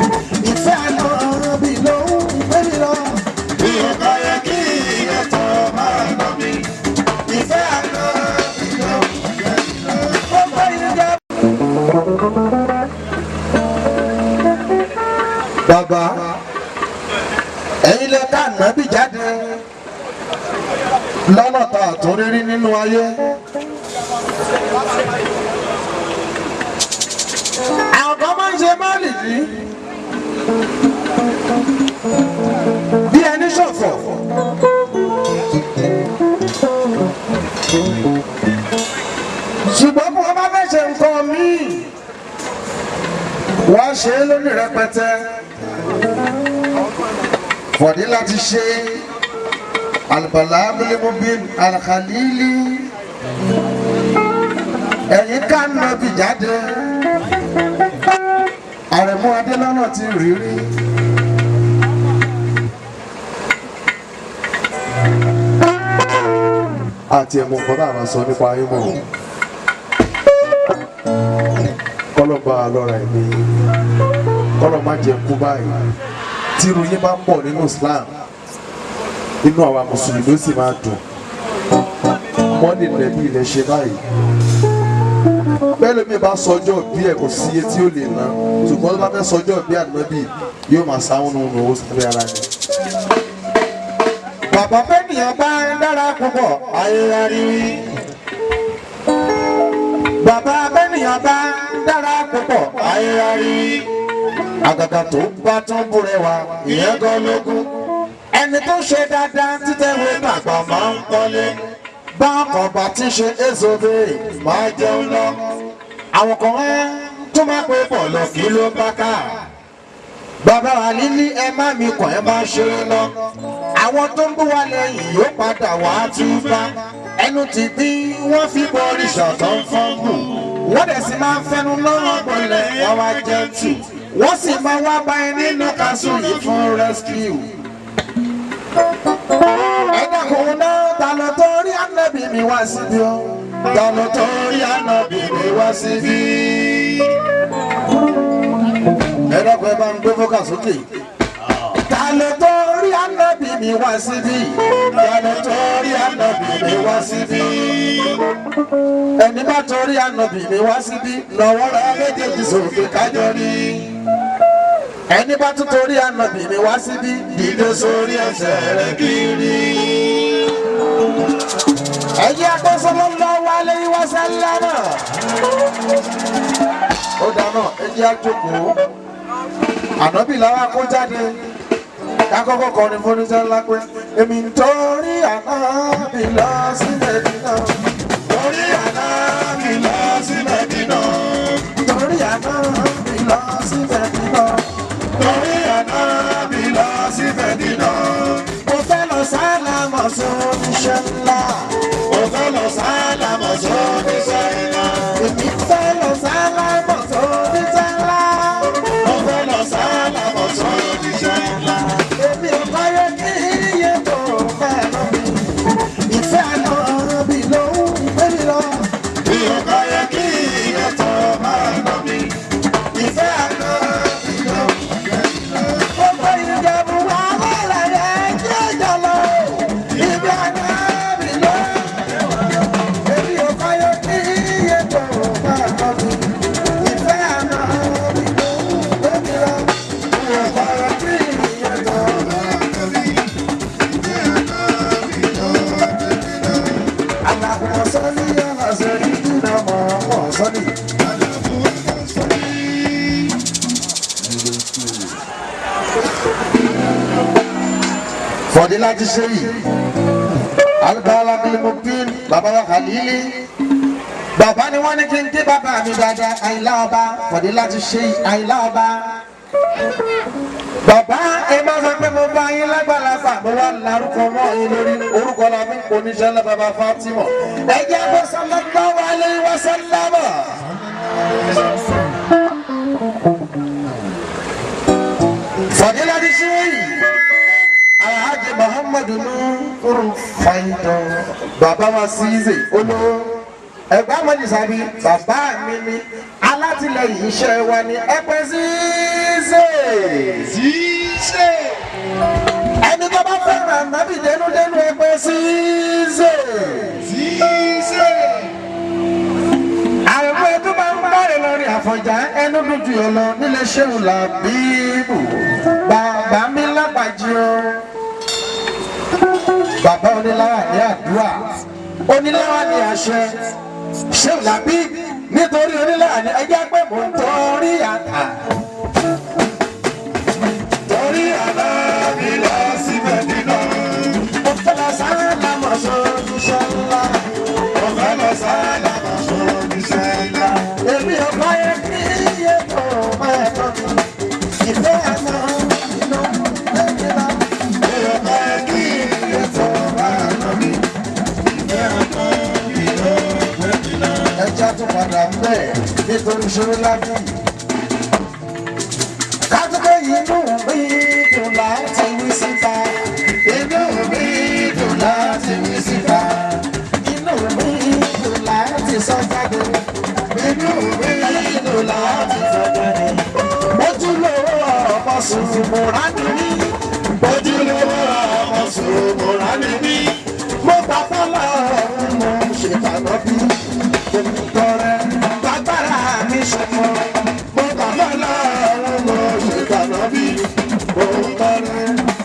ìfẹ́ àná bí ló ń gbé mi lọ. bí o bá yẹ kí ẹ̀tọ́ máa nà mí. ìfẹ́ àná bí ló ń gbé mi lọ. ó gbé yín jẹ́. bàbá ẹ̀yin lè ká nàbì jáde lọ́nà tá a tún rírí nínú ayé. àwọn kan máa ń ṣe máàlì yìí bí ẹni ṣọ̀fọ̀. ṣùgbọ́n bí wọ́n bá fẹ́ ṣe nǹkan míì wọ́n á ṣe é lónìí rẹpẹtẹ fọ̀dí láti ṣe alùpàlà abúlémobin alkhalili ẹ̀yìn kánọ́bì jáde àrẹ̀mú adélọ́nà ti rírí. àti ẹ̀mú nǹkan náà máa sọ nípa ayé mọ́ kọ́lọ́ bá a lọ́ra ẹ̀mí kọ́lọ́ má jẹ́ kú báyìí tí irun yín bá pọ̀ nínú Islam inú àwa mùsùlùmí ó sì máa dùn mọ́nì nẹ̀bí ilẹ̀ ṣe báyìí bẹ́ẹ̀ lómi bá sọjọ́ bí ẹ̀ kò sí iye tí ó lè ná ṣùgbọ́n tó bá fẹ́ sọjọ́ bí ànábì yóò máa sáwọn nínú owó sábẹ́ ara rẹ̀. bàbá bẹ́nìyàn bá ń dára púpọ̀ ayé rí bàbá bẹ́nìyàn bá ń dára púpọ̀ ayé rí àgàgà tó bá tún búrẹ́wà ìyẹn gan lógún ẹni tó ṣe dáadáa títẹ̀wé gbàgbọ́ máa ń kọ́lé bákan bá ti ṣe ézòbe máa jẹun lọ àwọn kan ẹ tó máa pé bọ̀lọ̀ kí ló bá ká bàbá wa nílí ẹ má mi kàn ẹ máa ṣeré lọ àwọn tó ń bú wa lẹ́yìn yóò padà wá túbá ẹnu ti bí wọ́n fi bọ òrìṣà tó ń fọ́n gù wọ́n dẹ̀ sì máa ń fẹnu lọ́wọ́ gbọ́lẹ̀ wọ́n wá jẹ́ tù wọ́n sì máa wá báyìí nínú kásù yìí fún rescue ẹ̀dá kò náà ta ló tó rí ànábì mi wá síbí o ta ló tó rí ànábì mi wá síbí. ẹ̀dá kò ẹ bá ń gbé fọ́kà sókè. ta ló tó rí ànábì mi wá síbí ta ló tó rí ànábì mi wá síbí. ẹni bá tó rí ànábì mi wá síbí lọ́wọ́ rẹ̀ méjèèjì sókè kájọ rí ẹni bá tún torí ànábì mi wá síbí dìde sórí ẹsẹ̀ rẹ̀ kiri. ẹ̀yin akọ́sọ́lọ́ lọ wálé wá sálámà. ó dáná ẹjẹ́ àjòkó ànábì làwọn akó jáde kákọ́kọ́ kọrin fún oníṣẹ́ ńlá pé èmi ń torí ànábì lọ sí mẹ́dínà. torí ànábì lọ sí Mẹ́dínà. torí ànábì lọ sí mẹ́dínà. torí ànábì lọ sí Mẹ́dínà. mo fẹ́ lọ sálámọ̀ sí oníṣẹ́ ńlá. mo fẹ́ lọ sálámọ̀ sóní sẹ́yìnlá. èmi fẹ́ lọ sálámọ̀ sí oníṣẹ́ ńlá. mo fẹ́ lọ sálámọ̀ sóní sẹ́yìnlá. èmi ò báyé kí iye tó fẹ́ lọ mi. ìfẹ́ àná bí ló ń gbé mi lọ. bí o bá yẹ kí ẹ̀tọ́ máa nà mí. ìfẹ́ àná bí ló ń gbé mi lọ. gbogbo ìjẹ̀bù wà lọ́rẹ̀ rẹ̀ jẹ́ ìjọ lọ. ìfẹ́ àná bí ló ń gbé mi lọ. èmi ò báyé kí iye tó fẹ́ lọ mi. ìfẹ́ àná bí ló ń gbé mi lọ. mi ò báyé kí iye tó fẹ́ lọ mi. اللهم صل على سيدنا محمد صل fọdílà ti ṣe yìí alùpàlà bilimobin bàbá wa kàlílì bàbá ni wọn ní kí n dé bàbá mi dáadáa àyìnlá ọba fọdílà ti ṣe yìí àyìnlá ọba bàbá ẹ máa sọ pé mo bá yín lágbàlagbà mo wá larúkọ mọ́ yín lórí orúkọ la fi ń pò níṣẹ́ lẹ́ bàbá Fatima ẹ jẹ́ kó sallallahu alaihi wa sallama. fàdílà ti ṣe yìí alhaji muhammadu nuru faidọ bàbá wa ṣíṣe olówó ẹgbẹ́ amọ̀jì sábì bàbá mi ni alátìlẹyìn iṣẹ́ wa ni ẹgbẹ́ ṣíṣe àfọ̀njá ẹnu dúdú yọ lọ nílé ṣéun làbíbù bàbá mi lágbàjì o bàbá oníláwà ní àdúrà oníláwà ní àṣẹ ṣéun làbíbù nítorí oníláwà ní ẹjẹ pé mò ń torí àtà torí àná mi lọ sí mẹ́dínà. mo fẹ́ lọ sáré lámọ̀ sójú ṣẹlá mo fẹ́ lọ sáálà mọ̀ sórí iṣẹ́ ńlá. èmi ò bá yẹ kí iye tó máa tọ́ mi ìfẹ́ àná inú lẹ́yìn náà. mi ò bá yẹ kí iye tó bá lọ mí. ìfẹ́ ọkọ mi ló mẹ́dínà. ẹja tó padà bẹ́ẹ̀ nítorí ṣòro lábí. kátúkọ̀ yìí inú mi dùn láti wí síta. inú mi dùn láti wí síta. inú mi dùn láti sọ jáde. inú mi dùn láti sọ jáde. ojúlówó ọ̀pọ̀ sùn múra nìyí. ojúlówó ọmọ sòmùrà ni mí. mo gbà fọlọ́ mo ṣètànà bí omi tọrẹ gbàgbára mi ṣọmọ mo gbà fọlọ́ mo ṣètànà bí omi tọrẹ.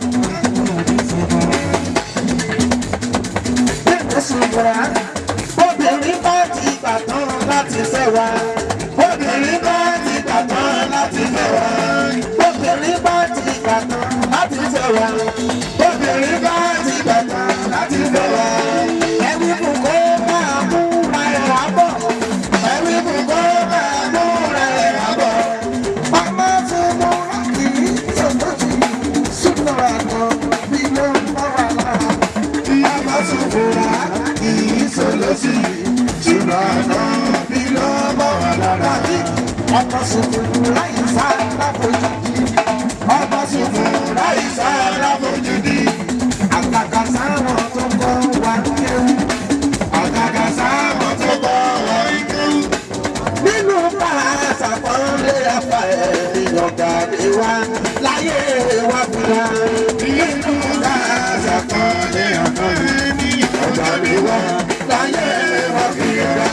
Bẹ́ẹ̀ni ṣùgbọ́n obìnrin bá ti gbà tán láti fẹ́ wa. Obìnrin bá ti gbà tán láti fẹ́ wa. Obìnrin bá ti gbà tán láti fẹ́ wa. Obìnrin bá ti gbà tán láti fẹ́ wa. Ẹ̀wí kù kó máa múra ẹ̀ wá bọ̀. Ẹ̀wí kù kó máa múra ẹ̀ wá bọ̀. Màmá fún múra kì í sọ̀tọ̀ jù. Súnmọ́ àná bí ló ń bá wa lára. ọmọ sòmùrà kì í sọlọ́sì. ṣùgbọ́n àná mi ló bọ̀ wá lára. ọkọ sùkùrù láì sá láfojú ọkọ sùkùrù láì sá láfojú di. àgàgà sáwọn tó kọ wá kéwù àgàgà sáwọn tó bọ̀ wọ ikú. nínú pàṣẹ àpọ́nlé afa ẹ̀rí ọ̀gá ni wá láyé wá fúnra nínú káàsà kan ní ọ̀nà ní ọjà mi wá. láyé wá fúnra.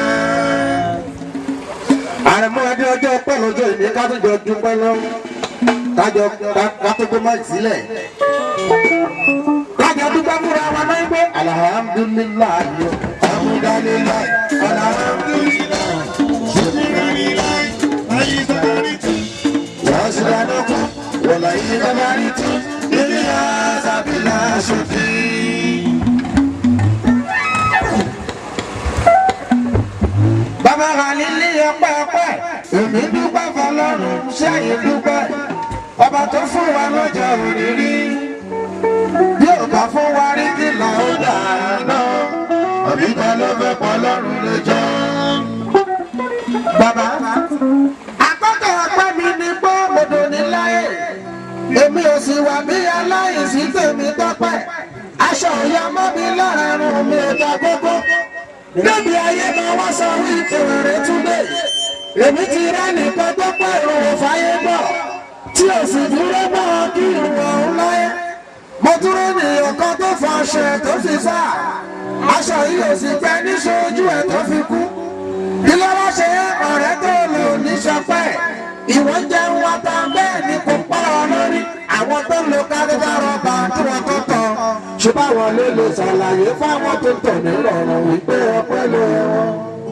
àrẹ̀mọ́ ẹni ọjọ́ pẹ́ lọ́jọ́ ìní ká tó jọ dúpẹ́ lọ kájọ ká tó gbé máa sílẹ̀. kájọ dúpẹ́ fúnra wa náà gbé alhamdulilayi Alhamdulillah, alhamdulillah, shukranillah, ayyukaniti, wàásùdánù wọ̀lá yìí kábàárì tí ilé azabila ṣòfì. bàbá khalili ọpẹ́ ọpẹ́ èmi dúpẹ́ fọ́lọ́run ṣẹyìn dúpẹ́ ọba tó fún wa lọ́jọ́ òrírí bí ò bá fún wa rí kí là ó dà náà. Àbí ta ló fẹ́ pọ̀ lọ́rùn lẹ́jọ́? Bàbá, àkọ́kọ́ ọpẹ́ mi ni pé mòdò ní láyé. Èmi ò sì wà bí aláìsí tèmi tọ́pẹ́. Aṣọ ìyá mọ́ mi lára run mi ò dá gbogbo. Níbi ayé máa wá sọ wípé rẹ̀ túnbẹ̀. Èmi ti rẹ́ nìkan tó pẹ́ ìrùn fáyé bọ̀. Tí ò sì dúró mọ́ kí ìrùn ọ̀hún láyé. Mo dúró ní ọ̀kan tó fọ aṣọ ẹ̀ tó fi sá. Aṣọ yìí ò sì pẹ́ níṣojú ẹ̀ tó fi kú kí ló wá ṣe ọ̀rẹ́ tó lò ní sọpẹ́ ìwọ jẹ́ wọn ta bẹ́ẹ̀ ni kò pa ọ lórí àwọn tó lo kárígá rọ́bà tí wọ́n tó tọ̀ ṣùgbọ́n àwọn ló lè ṣàlàyé fáwọn tó tọ̀ nírọ̀rùn wípé ọpẹ́ ló yẹ wọn.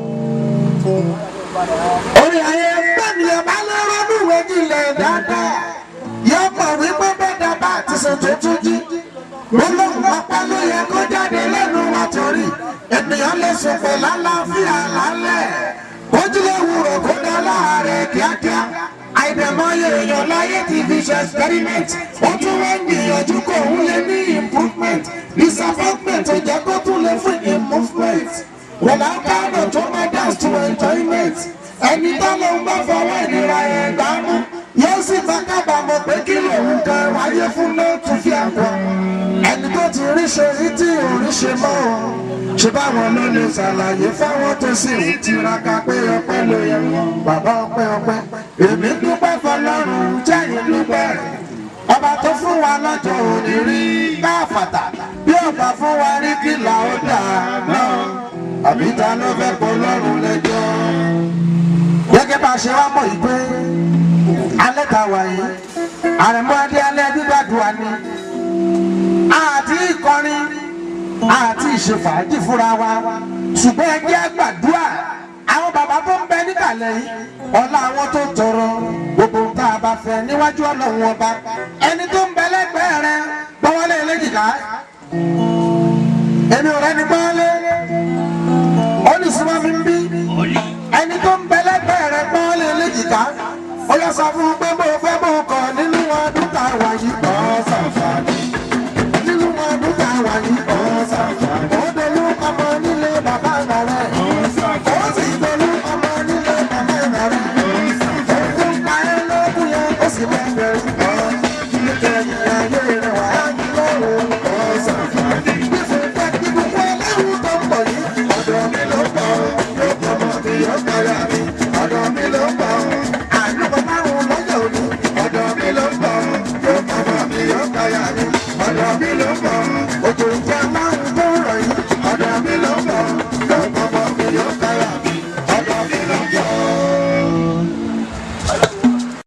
orí ayé gbẹ̀mìyàn bá lọ́rọ́ níwèé nílẹ̀ dáadáa yóò mọ̀ wípé bẹ́ẹ̀ bá ti sùn tó tún jí gbólóhùn ọpẹ́ ló yẹ kó jáde lẹ́nu wa torí ènìyàn lè sùn pẹ̀lú àlàáfíà lálẹ́ ojúlé wúrò kó dá láàárẹ̀ kíákíá àìdẹ̀mọye èèyàn láyé ti fi ṣe experiment ó tún wá ń gbìyànjú kó òun lè ní improvement disappointment tó jẹ́ kó tún lè fún improvement without kind of tremendous to enjoyment ẹni tó lóun bá fọwọ́ ìnira yẹn gbámú yóò sì máa kábàámọ̀ pé kí lòun kan wáyé fún lóòtú fi àpọ̀ ẹni tó ti rí ṣe rí tí ò rí ṣe mọ́ o ṣe báwọn ló lè ṣàlàyé fáwọn tó sì ń tiraka pé ọpẹ́ ló yẹ wọn bàbá ọpẹ́ ọpẹ́ èmi dúpẹ́ fọ́lọ́run jẹyìn dúpẹ́ ọba tó fún wa lọ́jọ́ òní rí káfàtà bí ọba fún wa rí kí là ó dà náà àbí ta ló fẹ́ pọ̀ lọ́rùn lẹ́jọ́ gẹ́gẹ́ bá a ṣe wá mọ̀ ìgbé alẹ́ ta wà yìí àrẹ̀mọ́ adé alẹ́ gbígbàdúrà ni àti ìkọrin àti ìṣèfàájì fúnra wa ṣùgbọ́n ẹgbẹ́ àgbàdúrà àwọn bàbá tó ń bẹ níkàlẹ̀ yìí ọlá àwọn tó tọrọ gbogbo tá a bá fẹ́ níwájú ọlọ́run ọba ẹni tó ń bẹ lẹ́gbẹ̀ẹ́ rẹ gbọ́wọ́lé eléjìká èmi ò rẹ́ni gbọ́wọ́lé olùsúnmọ́ mi ń bí ẹni tó ń bẹ lẹ́gbẹ̀ẹ́ rẹ gbọ́wọ́lé eléjìká ó yẹ sọ fún un pé bó fẹ́ bó kọ̀ nínú ọdún tá a wà yìí kọ́ sàǹfààní nínú ọdún tá a wà yìí kọ́ sàǹfààní ó dolú ọmọ nílé bàbá rẹ̀ ó sì dolú ọmọ nílé bàbá rẹ̀ ó tún pa ẹ́ lókun yẹn ó sì mọ̀ bẹ̀rù.